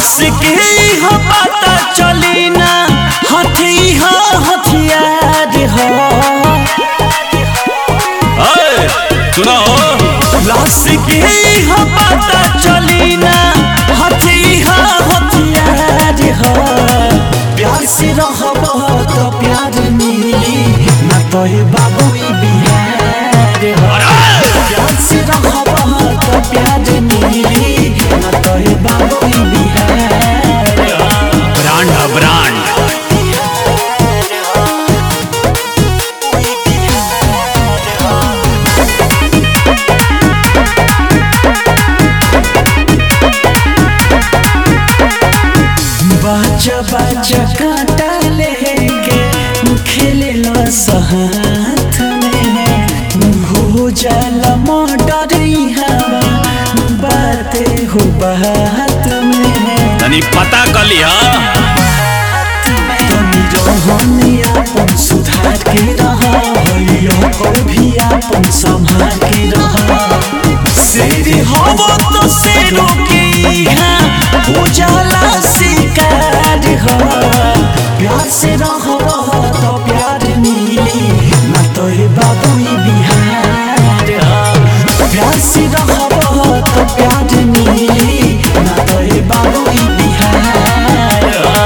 प्यास के हो पता चली ना हथी हो हथियार हो अय, सुनो प्यास के हो पता चली ना हथी हो हथियार हो प्यार से रहब तो प्यार मिली ना तो हे बाबू ई बिहार हो प्यार से रहब तो प्यार मिली ना तो हे बाबू ई बिहार हो ब्रांड है ब्रांड बाजा बाजा कांटा लेके खेले ला साथ में हो जाला मर्डर हवा बातें हो बात में तनी पता कली हा तनी रहने अपन सुधार के रहा हइयो को भी अपन संभाल के रहा शेर हवो तो शेरों के यहाँ हो जाला शिकार हो प्यार से रहो तो प्यार मिली ना तो हे बाबू ई बिहार हो प्यार से रहो तो प्यार मिली ना तो हे बाबू ई बिहार हो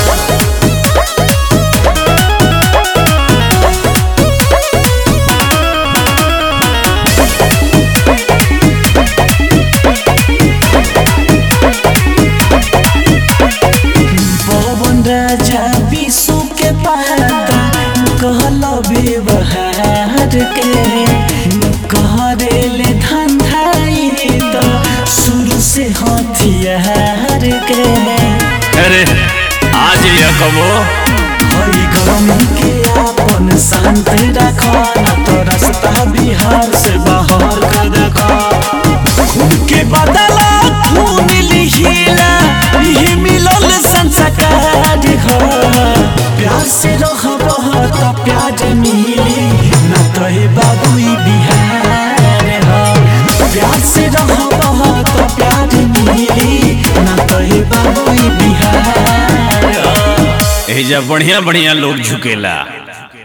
पवन राजा विश्व के पाता कहल व्यवहार के कहरेले धंधाई तो शुरू से हथियार के अरे आज ये कबो हई गरमी के अपन शांत रख न तो रास्ता बिहार से बाहर कर देख खून के बदला खून लिहिला ये मिलल संस्कार हो प्यार से रहब तो प्यार मिली न तो हे बाबू ई बिहार हो प्यार से रहब तो प्यार मिली न तो हे बाबू ई बिहार हो एजा बढ़िया बढ़िया लोग झुकेला